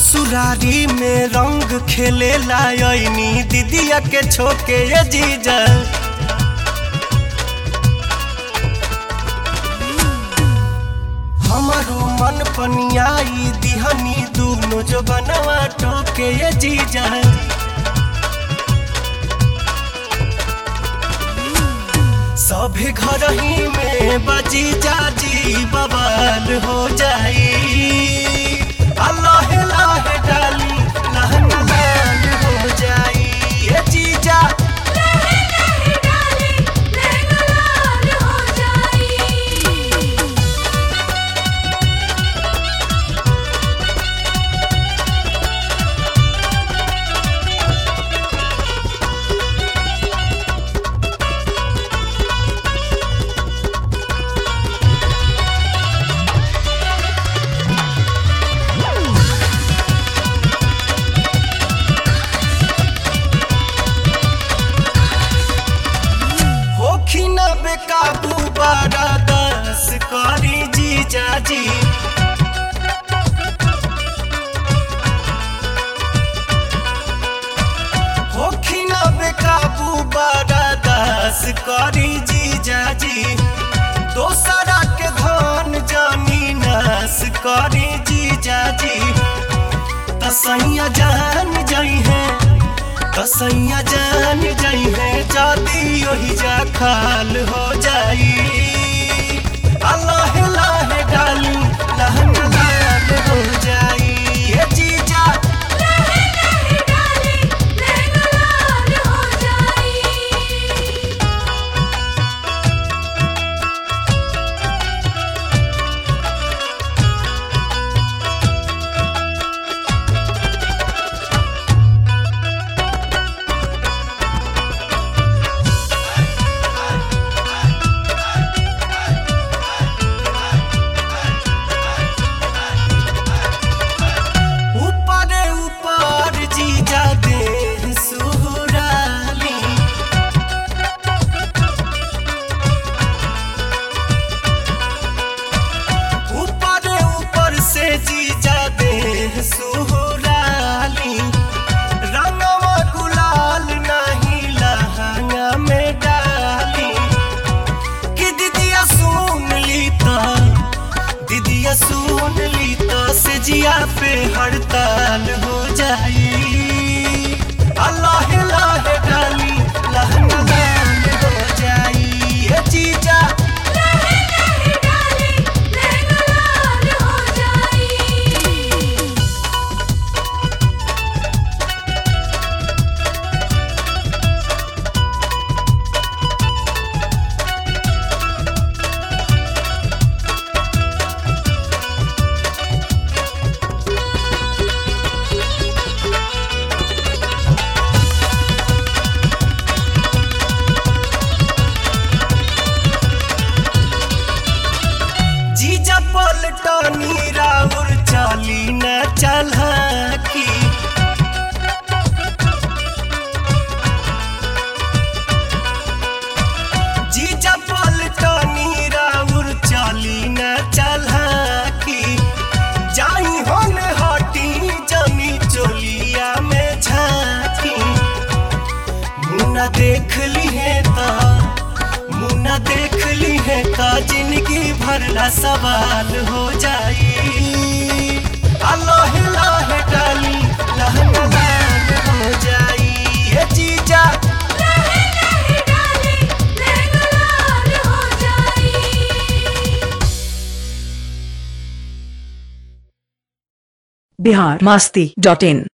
ससुरारी में रंग खेले लायनी दीदिया के छोके ये जीजा हमारो मन पनियाई दिहनी दूनो जो बनवा टोके ये जीजा सभी घर ही में बजी जाजी बवाल हो जाई अल्लाह लाह डाली लहन लाल हो जाई ये जीजा लहे लहे डाले लहंगा लाल हो जाई होखी न बेकाबू बारा दस करी जीजा जी होखी न बेकाबू बारा दस करी जीजा जी दोसरा के धन जमीनस करी जीजा जी तसैया जान जाई है कसैया जान जाई है जाती ओही जा खाल हो जाई अल्लाह लाह डाली लहन लाल हो जाई ये जीजा लहे लहे डाले लहंगा लाल हो जाई ऊपर ऊपर जीजा दे सुराली ऊपर ऊपर से जीजा दे सुराली रंगवा गुलाल नहीं लहंगा में डाली कि दीदिया सुन ली तो दीदिया सुन ली तो से जिया पे हड़ताल हो जाई अल्लाह लाह डाली लहन लाल हो जाई ये जीजा लहे लहे डाले लहंगा लाल हो जाई जीजा पलटनी राउर चाली न चला की जीजा पलटनी राउर चाली न चला की जाई होन हटी जमी चोलिया में झांकी मुन्ना देख ली है ता मुन्ना देख ली है का जिंदगी भरला सवाल हो जाई अल्लाह लाह डाली लहन लाल हो जाई ये जीजा लहे लहे डाले लहंगा लाल हो जाई बिहार मस्ती डॉट इन